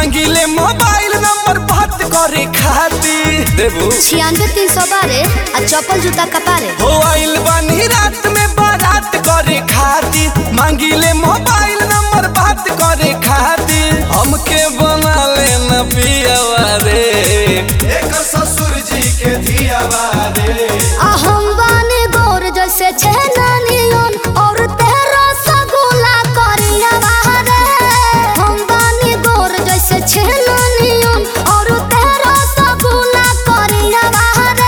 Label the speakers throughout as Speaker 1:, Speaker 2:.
Speaker 1: मांगिले mobile number बात करे खातिर देबू
Speaker 2: छियानवे तीन सौ बारह आ चप्पल जूता कपारे
Speaker 1: हो आइल बानी रात में बारात करे खातिर मांगिले मोबाइल नंबर बात करे खातिर हमके बना लेना पियावा रे एक ससुर जी के धियावा रे
Speaker 2: आ हम बानी गोर जैसे छेना नियन और तेरा सगुला करिया बाहरे हम बानी गोर जैसे छेना नियन और तेरा सगुला करिया बाहरे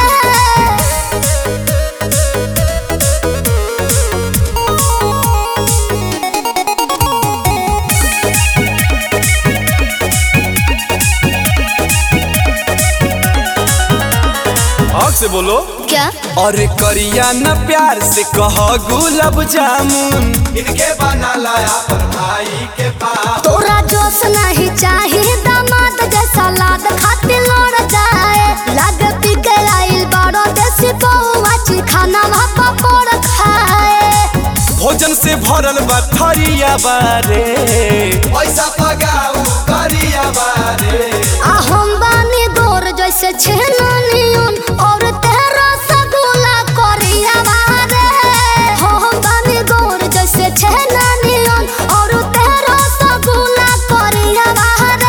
Speaker 1: हक से बोलो
Speaker 2: क्या
Speaker 1: अरे करिया न प्यार से कह गुलाब जामुन इनके बना लाया पर भाई के पास
Speaker 2: तोरा जोश नहीं चाहिए दामाद जैसा लाद खातिर लड़ जाए लाग पी के आइल बड़ो देसी बउआ ची खाना भापा पड़ खाए
Speaker 1: भोजन से भरल बा थरिया बारे पैसा पगाऊ करिया बारे
Speaker 2: आ हम बानी गोर जैसे छेना नियन और तेरा सगुला करिया बारे हो हम बानी गोर जैसे छेना नियन और तेरा सगुला करिया बारे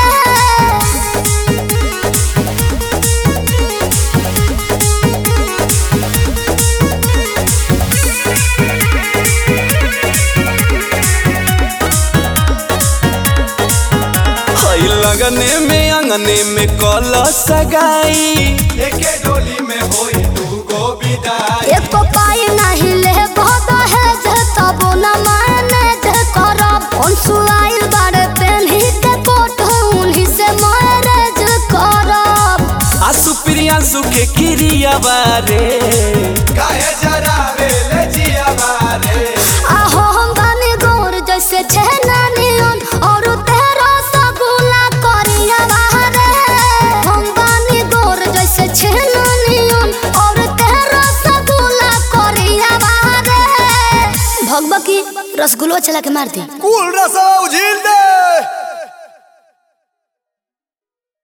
Speaker 1: हई लगने में अंगने में कल सगाई एके डोली में होई दू गो विदाई
Speaker 2: एको पाई नहीं ले बहुत है जे तब न माने जे करब अंसुआइल बारे पेन्ही के कोट उन्हीं से मैरेज करब
Speaker 1: आसु प्रियांशु के क्रिया बारे काहे जरावे ले जिया बारे
Speaker 2: आहो हम बानी गोर जैसे छेना नियन और तेरा सगुला करिया बाहरे हम बानी गोर जैसे छेना नियन और तेरा सगुला करिया बाहरे भगबकी रसगुल्लो चला के मार दी
Speaker 1: कुल रसवा उझिल दे